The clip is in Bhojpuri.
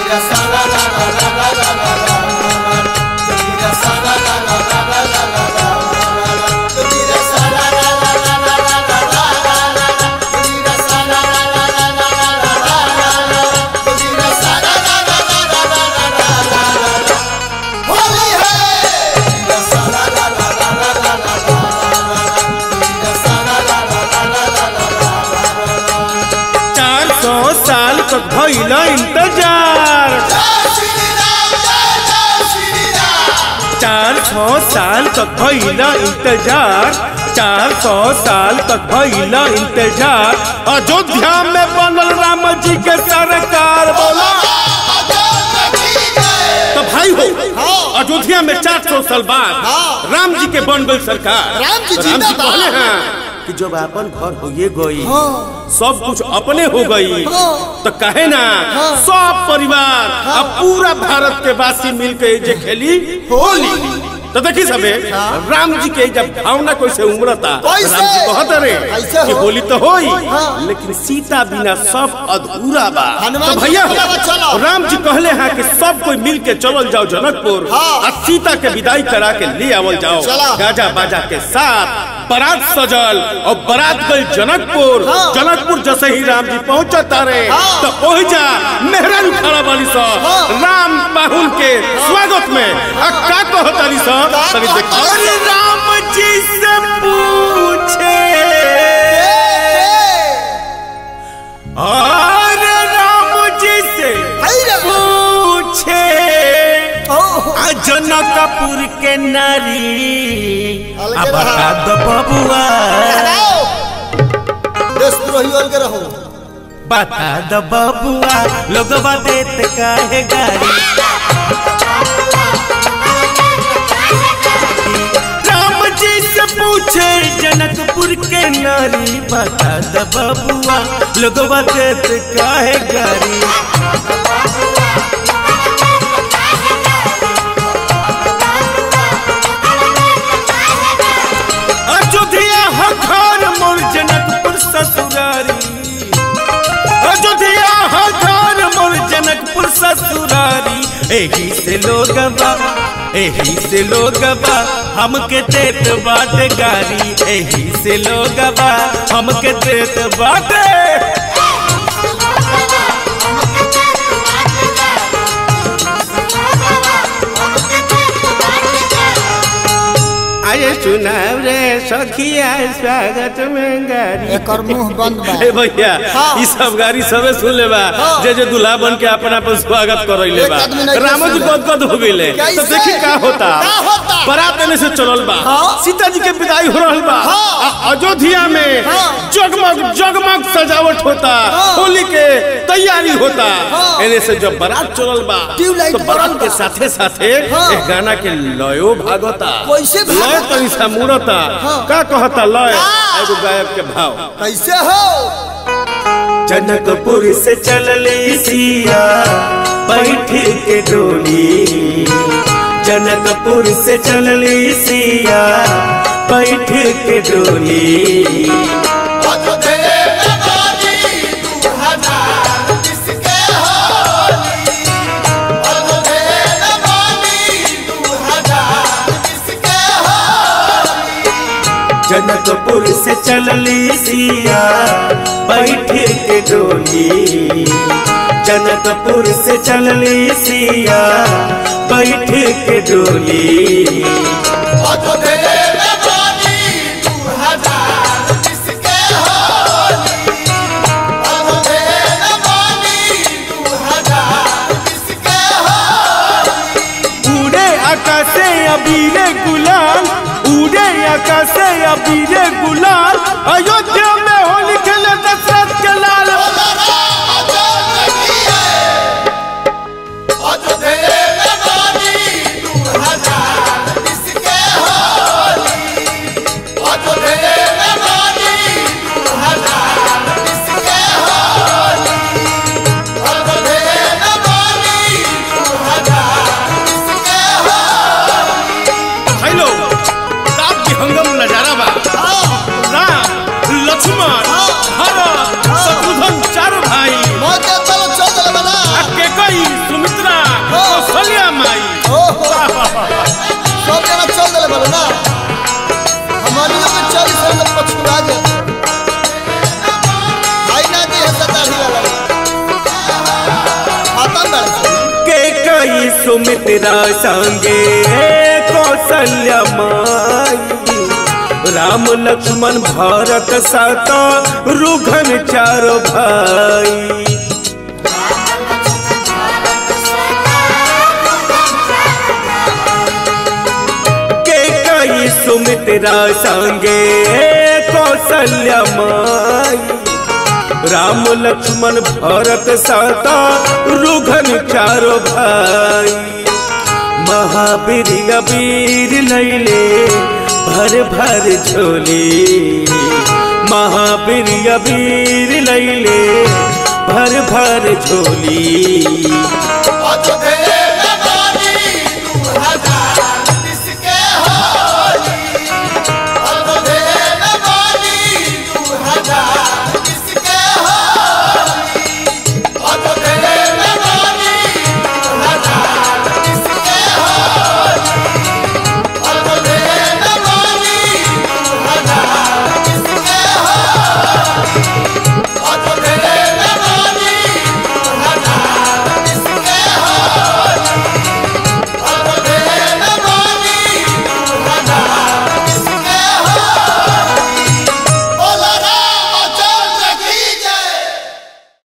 चार सौ साल तक भइल इंतजार चार सौ साल तक भइल इंतजार चार सौ साल तक भइल इंतजार अयोध्या में बनल राम जी के सरकार बोला तो भाई हो अयोध्या में चार सौ साल बाद राम जी के बन गई सरकार राम जी तो राम जी जिंदाबाद। कहले हैं कि जब अपन घर होइए गई हाँ। सब कुछ अपने हो गई हाँ। तो कहे ना हाँ। सब परिवार अब पूरा भारत के वासी मिलके जे खेली होली तो देखी सबे राम जी के जब भावना कैसे उमड़ता कैसे? राम जी कहत रे कैसे कि हो? होली तो होई हाँ। लेकिन सीता बिना सब अधूरा बा हनुमान तो जी भैया बोला, चलो। राम जी कहले हैं कि सब कोई मिल के चलल जाओ जनकपुर हाँ। और सीता के विदाई करा के ले आवल जाओ चला। गाजा बाजा के साथ बारात सजल और बारात गई जनकपुर हाँ। जनकपुर जैसे ही राम जी पहुंचा तारे हाँ। तो पहुंच जा मेहरान खड़ा बाली सा हाँ। राम बाहुल के स्वागत में आ का कहो तारी सा का तनी कहत देखो तारी? अरे राम जी से पूछे अरे राम जी से पूछे आ जनकपुर के नारी अलगे आ रहा। बता दो बबुआ देशद्रोही अलगे रहो बता दो बबुआ लोगवा देत काहे गारी राम जी से पूछे जनकपुर के नारी बता दो बबुआ लोगवा देत काहे गारी अयोध्या हो घर मोर जनकपुर ससुरारी अयोध्या हो घर मोर जनकपुर ससुरारी एही से लोगवा एही से लोगवा हमके देत बाट गारी एही से लोगवा हमके देत बाटे आये सुनाव रे सखिया स्वागत में गारी एकर मुंह बंद बा ए भैया हाँ। ई सब गाड़ी सबे सुन ले बा हाँ। जे जे दूल्हा बन के अपन अपन स्वागत करैले एक बा आदमी नहीं रामो जी सुनले। गदगद हो गइले तो कैसे? देखी का होता का होता? बारात एने से चलल बा हाँ। सीता जी के विदाई हो रहल बा हाँ। आ अयोध्या में हाँ। जगमग जगमग सजावट होता हाँ। होली के तैयारी होता हाँ। एने से जब बारात चलल बा ट्यूबलाइट तो बारात बरल के बा। साथे साथे हाँ। एक गाना के लयो भागता कैसे भागता? लय तनी सा मुरता हाँ। का कहता लय हाँ। एगो गायक के भाव कैसे हो जनकपुर से चलले सिया बैठ के डोली जनकपुर से चलले सिया बैठ के डोली जनकपुर से चलले सिया बैठ के डोली जनकपुर से चलले सिया बैठ के डोली उड़े आकाशे अबीरे गुलाल उड़े आकाशे अबीरे गुलाल अयोध्या में होली खेले दशरथ के लाल हेलो का विहंगम नजारा बा राम लक्ष्मण सब जना चल दिले बोलो ना हमारियों के चल से लोग पछुआ गए भाई ना दी है दाढ़ी वाला खाता बड़ा के कई सुमित्रा संगे कौशल्या माई राम लक्ष्मण भरत सत रुघन चारो भाई के कई सुमित्रा संगे कौशल्या माई राम लक्ष्मण भरत सता रुघन चारो भाई महावीर अबीर लैले भर भर झोली महावीर अबीर लैले भर भर झोली